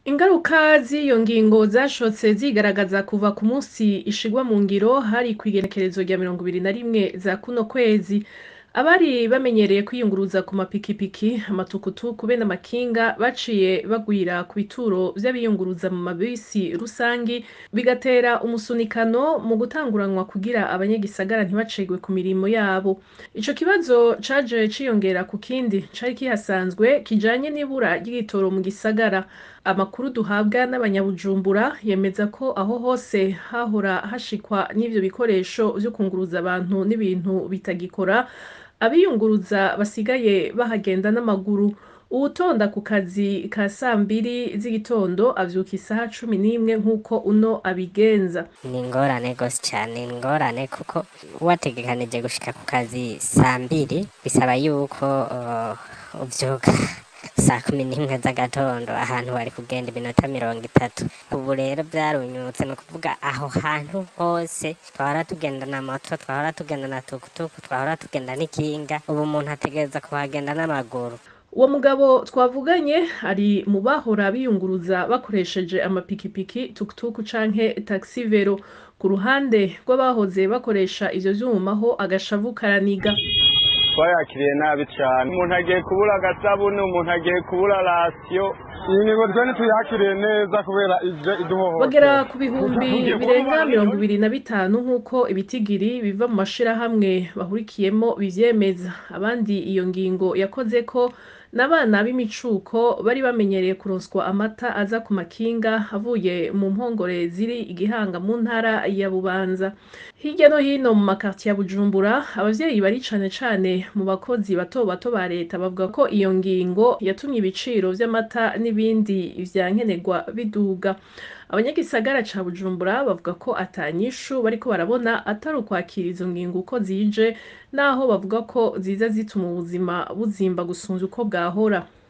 Ingaruka z'iyo ngingo zashotse zigaragaza kuva ku musi ishigwa mu ngiro hari kw'igenekerezo rya mirongo ibiri na rimwe za kuno kwezi abari bamenyereye kwiyunguruza ku mapikipiki amatukutuku be n'amakinga baciye bagwira ku bituro vy'abiyunguruza mu mabisi rusangi bigatera umusunikano mu gutanguranwa kugira abanyagisagara ntibacegwe ku mirimo yabo ico kibazo caje ciyongera ku kindi cari kihasanzwe kijanye n'ibura ry'igitoro mu gisagara amakuru duhabwa n'abanyabujumbura yemeza ko aho hose hahora hashikwa n'ivyo bikoresho vyo kunguruza abantu n'ibintu bitagikora abiyunguruza basigaye bahagenda n'amaguru uwutonda ku kazi ka sambiri z'igitondo avyuka isaha cumi n'imwe nk'uko uno abigenza ni ingorane gose cane ni ingorane kuko wategekanije gushika ku kazi sambiri bisaba yuko uh, uvyuka saa kumi n'imwe z'agatondo ahantu wari kugenda iminota mirongo itatu ubu rero vyarunyutse ni ukuvuga aho hantu hose twahora tugenda na moto twahora tugenda na tukutuku twahora tugenda n'ikinga ubu umuntu ategereza kuhagenda n'amaguru uwo mugabo twavuganye ari mu bahora biyunguruza bakoresheje amapikipiki tukutuku canke taxi vero ku ruhande rw'abahoze bakoresha ivyo vyuma ho agashavu karaniga twayakiriye nabi cyane umuntu agiye kubura agasabune umuntu agiye kubura rasiyo iyi ngingo twe ntituyakiriye neza kubera ije iduhohotera bagera ku bihumbi birenga mirongo ibiri na bitanu nk'uko ibitigiri biva mu mashirahamwe bahurikiyemo bivyemeza abandi iyo ngingo yakoze ko n'abana b'imicuko bari bamenyereye kuronswa amata aza ku makinga avuye mu mpongore ziri igihanga mu ntara ya bubanza hirya no hino mu makartiye ya bujumbura abavyeyi bari cane cane mu bakozi bato bato ba leta bavuga ko iyo ngingo yatumye ibiciro vy'amata n'ibindi vya nkenerwa biduga abanyagisagara ca bujumbura bavuga ko atanyishu bariko barabona atari ukwakira izo ngingo uko zije naho bavuga ko ziza zituma ubuzima buzimba gusumvya uko bwahora